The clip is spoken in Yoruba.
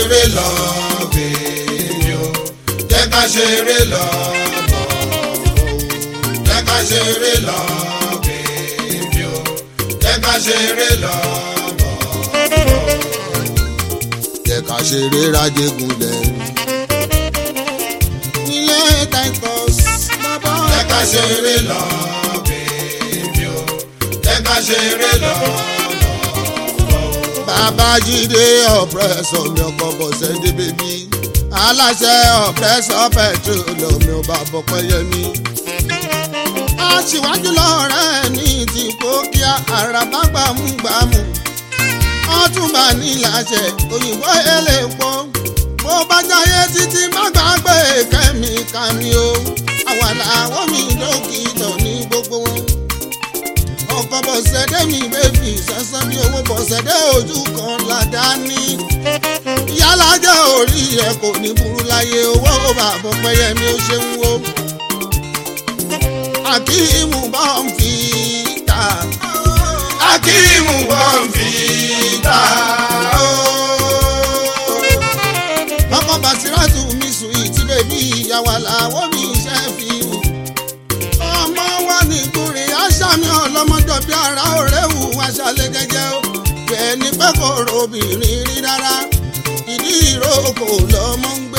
ṣeré lọ bèbí o jẹ́ ká ṣeré lọ bọ̀ jẹ́ ká ṣeré lọ bèbí o jẹ́ ká ṣeré lọ bọ̀ jẹ́ ká ṣeré rájẹgúnlẹ̀. nílé titus bàbá jẹ́ ká ṣeré lọ bèbí o jẹ́ ká ṣeré lọ bàbá jíde ọ̀pẹ́sọ̀ mi ọkọ̀ bọ̀sẹ̀ dé bèbí aláṣẹ ọ̀pẹ́sọ̀ petroleum mi ò bá bọ̀pẹ́ yẹmi. aṣíwájú lọ́rẹ́ ní ti kó kíá àràbá gbàmúgbàmù ọtúnba ní láṣẹ òyìnbó elépo bó bá jáyé títí má gbàgbé kẹ́míkà mi o àwa làwọn mi dókítà ní gbogbo wọn ọkọ bọ̀sẹ̀dé mi bébì sẹ́sẹ́ bí owó bọ̀sẹ̀dé ojú kan ládàáni yálàjẹ́ orí ẹ̀ kò ní burú láyé owó bàbá pẹ́yẹmí ó ṣe ń wo akíìmù bá ń fi ta akíìmù bọ̀ ń fi ta o. ọkọ bàṣírátù mi sùn ìtì bèbí ìyàwó làwọn mi ṣe fi hù ọmọ wa ní ìkúrin aṣámi ọlọmọjọ bí ara òrèwù aṣálẹ jẹjẹ o bẹ́ẹ̀ ni pé kò robìnrin rí rárá ìdí ìrókò lọmọ ń gbé